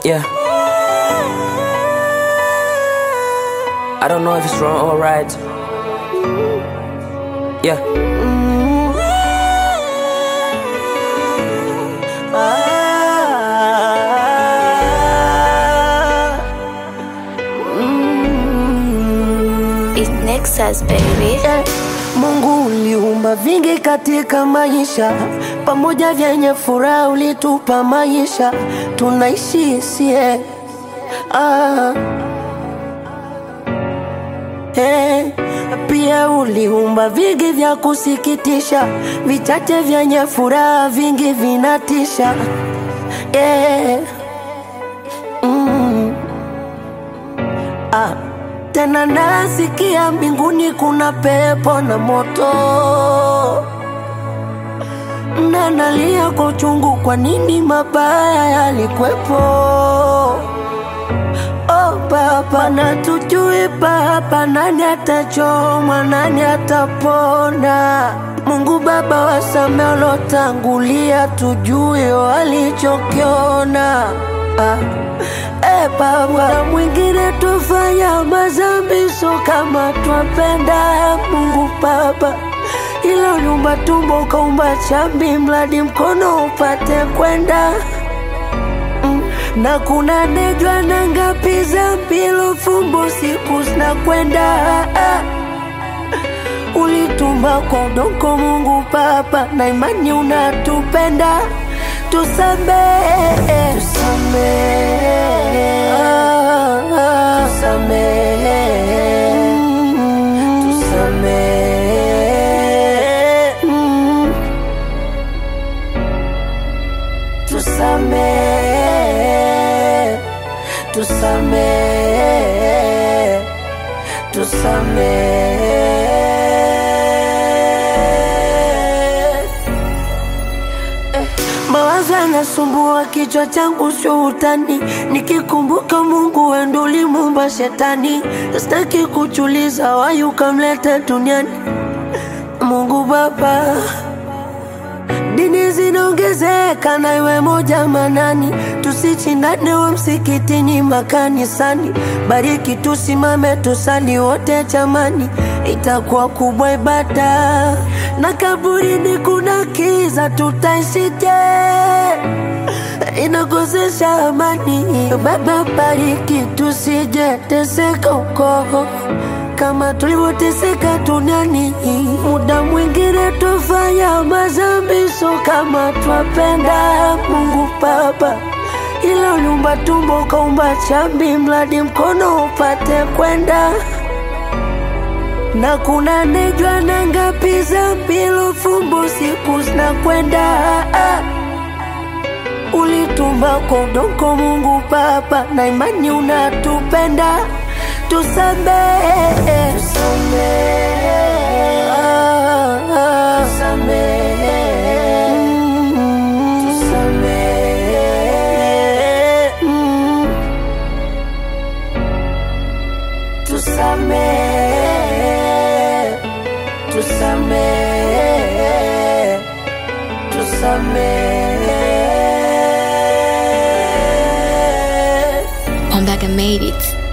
Yeah. I don't know if it's wrong or right. Yeah. It's Nexus baby. Eh, Mungu uliumba vingi katika maisha, pamoja vyenye furaha ulitupa maisha, tunaishi sie ah. Eh, pia uliumba vingi vya kusikitisha, vichache vyenye furaha, vingi vinatisha eh. mm. ah. Tena nasikia mbinguni kuna pepo na moto, na nalia kwa uchungu, kwa nini mabaya yalikwepo? Oh Baba, na tujui Baba, nani atachomwa, nani atapona? Mungu Baba, wasamehe waliotangulia, tujue walichokiona ah. Eh, Baba, na mwingine tufanya mazambi, so kama twapenda Mungu Baba, ila uliumba tumbo ukaumba chambi, mradi mkono upate kwenda Mm, na kuna nejwa na ngapi za mpilo fumbo siku zinakwenda ah. Ulituma kwa udongo Mungu Baba, na imani unatupenda, tusamehe, tusamehe, ah, ah. tusamehe, Mm, tusamehe, Mm, tusamehe, tusamehe, tusamehe. Mawazo yanasumbua kichwa changu, sio utani. Nikikumbuka Mungu wendo ulimuumba shetani, sitaki kuchuliza wayu kamleta duniani. Mungu Baba, dini zinaongezeka na iwe moja manani, tusichindane wa msikitini makanisani. Bariki tusimame tusali wote chamani, itakuwa kubwa ibada. Na kaburini kuna kiza, tutaishije? Inakosesha amani. Baba, bariki tusije teseka huko kama tulivyoteseka duniani. Muda mwingine tufanya mazambi, so kama twapenda Mungu Baba, ila uliumba tumbo ukaumba chambi, mradi mkono upate kwenda na kuna nejwa na ngapi za mpilo fumbo siku zinakwenda ah. Ulitumba kwa udongo Mungu Baba, na imani unatupenda, tusamehe, tusamehe, ah, ah. Mm, tusamehe, mm. tusamehe, tusamehe, tusamehe. Ombaga made it.